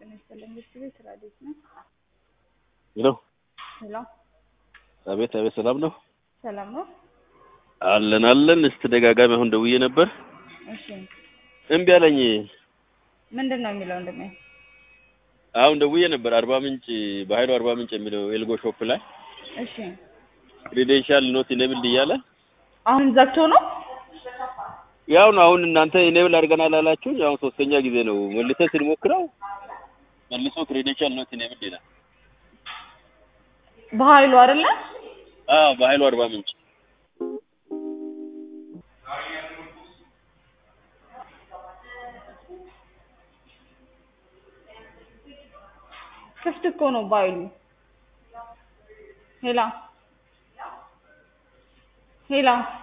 ጤና ይስጥልኝ። እስቲ ቤት ራዲዮት ነው። ሄሎ ሄሎ አቤት አቤት፣ ሰላም ነው ሰላም ነው? አለን አለን። እስቲ ደጋጋሚ አሁን ደውዬ ነበር እሺ እምቢ አለኝ። ምንድን ነው የሚለው ወንድሜ? አሁን ደውዬ ነበር አርባ ምንጭ በሀይሉ አርባ ምንጭ የሚለው ኤልጎ ሾፕ ላይ እሺ ክሬዴንሻል ኖት ኢኔብልድ እያለ አሁን ዘግቶ ነው? ያው ነው አሁን እናንተ ኢኔብል አድርገናል አላችሁኝ። አሁን ሶስተኛ ጊዜ ነው መልሰን ስንሞክረው መልሶ ክሬዴንሻል ኖት ኢኔብልድ ይላል። በኃይሉ አይደለ? አዎ በሀይሉ አርባ ምንጭ ክፍት እኮ ነው በኃይሉ። ሄላ ሄላ